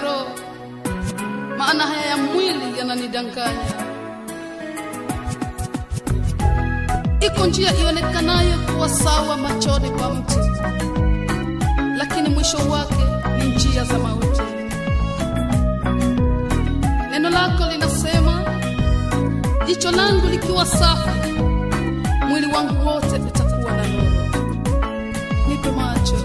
roho, maana haya ya mwili yananidanganya. Iko njia ionekanayo kuwa sawa machoni pa mtu, lakini mwisho wake ni njia za mauti. Neno lako linasema, jicho langu likiwa safi, mwili wangu wote utakuwa na nuru. Nipe macho,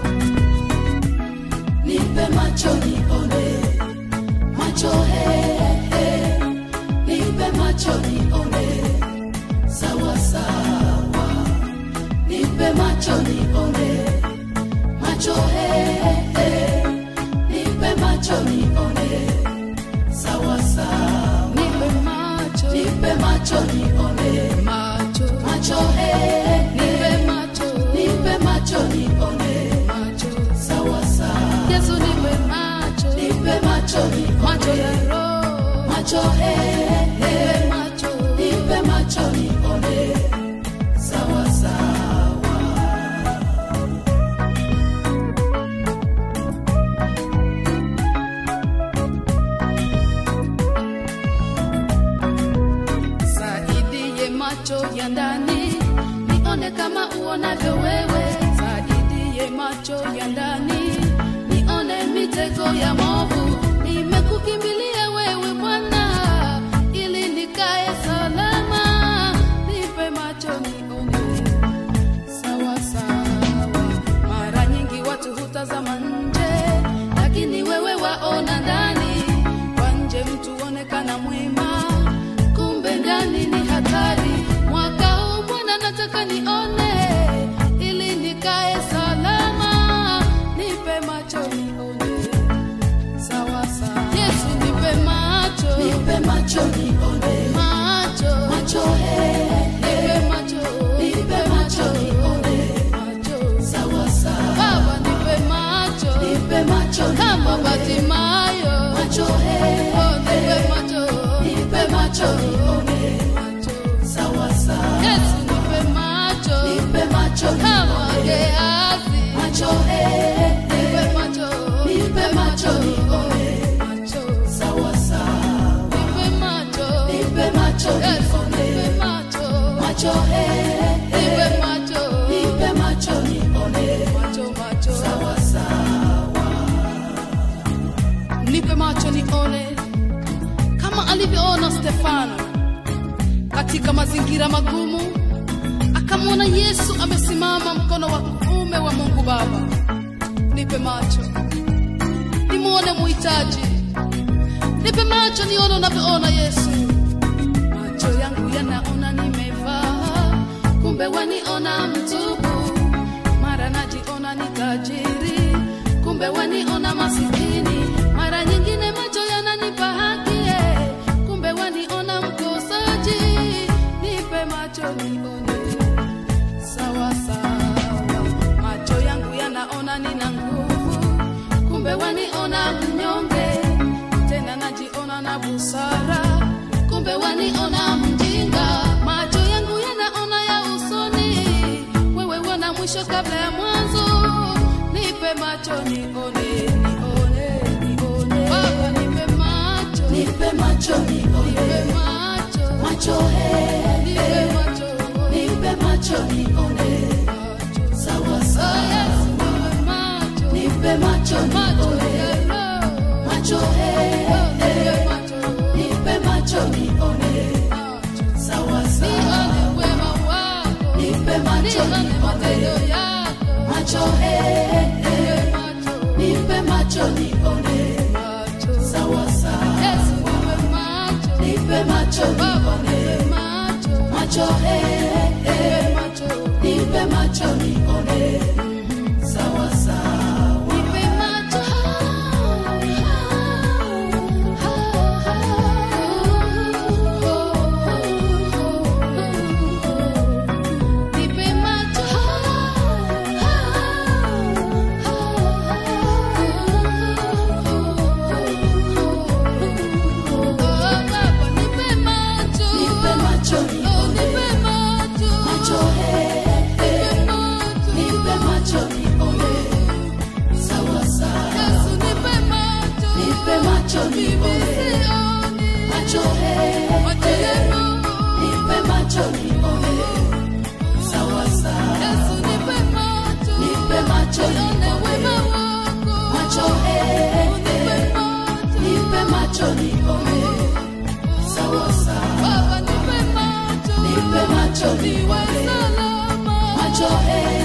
nipe macho nione macho he, he. nipe macho nione sawa sawa nipe macho nione macho he, he. nipe macho nione sawa sawa nipe macho, nipe macho nione macho, macho he, nipe he. macho, nipe macho nione macho. sawa sawa Yesu nipe macho, nipe macho nione macho ya roho, macho he, he. nipe macho, nipe macho nione sawa sawa saidie macho ya ndani, nione kama uonavyo wewe. Saidie macho ya ndani, nione mitego ya movu. Nimekukimbilia wewe Bwana, ili nikae salama. Nipe macho nione sawa sawa. Mara nyingi watu hutazama nje, lakini wewe waona ndani. Kwa nje mtu onekana mwema, kumbe ndani ni hatari. Mwaka huu Bwana nataka nione, ili nikae salama. Nipe macho nione sawa sawa. Yesu nipe macho, nipe macho nione macho, macho he, he. nipe macho, nipe macho nione macho. sawa sawa Baba nipe macho nipe macho kama nione Batimayo, macho he, oh nipe he. macho, nipe macho nione macho. sawa sawa Yesu nipe macho nipe macho kama nione Gehazi, macho he, he. nipe macho, nipe macho nione macho, sawa sawa nipe macho, nipe macho Yesu nione nipe macho, macho he, he. nipe macho, nipe macho nione macho, macho. sawa sawa nipe macho nione kama alivyoona Stefano katika mazingira magumu, akamwona Yesu amesimama mkono wa kuume wa Mungu Baba. Nipe macho nimwone muhitaji, nipe macho nione unavyoona Yesu. Macho yangu yanaona nimevaa, kumbe waniona mtupu. Mara najiona ni tajiri, kumbe waniona masikini. Mara nyingine macho yananipa haki, eh, kumbe waniona mkosaji. Nipe macho nione sawa sawa. Macho yangu yanaona nina nguvu, kumbe waniona mnyonge. Tena najiona na busara, kumbe waniona mjinga. Macho yangu yanaona ya usoni, wewe wana mwisho kabla ya mwanzo. Nipe macho nione, nione, nione. Baba nipe macho, nipe macho nione nipe macho, macho he, nipe he. macho, nipe macho nione macho. sawa Oh, sawa yes, nipe macho, nipe macho macho nione ya roho. macho he, he. Nipe macho, nipe macho nione macho. sawa sawa Nione wema wako, nipe macho nione matendo nione yako. macho he, he. Nipe macho, nipe macho nione macho. sawa sawa Yesu nipe macho, nipe macho Baba nione nipe macho, macho he, he. nipe macho, nipe macho nione sawa sawa nipe macho. Nipe macho. Oh, Baba, nipe macho. nipe macho Oh, nione nipe macho nione, macho he, he, nipe macho nione, sawa sawa, nipe macho nione, macho he, he, nipe macho nione, sawa sawa, nipe macho nione, macho he,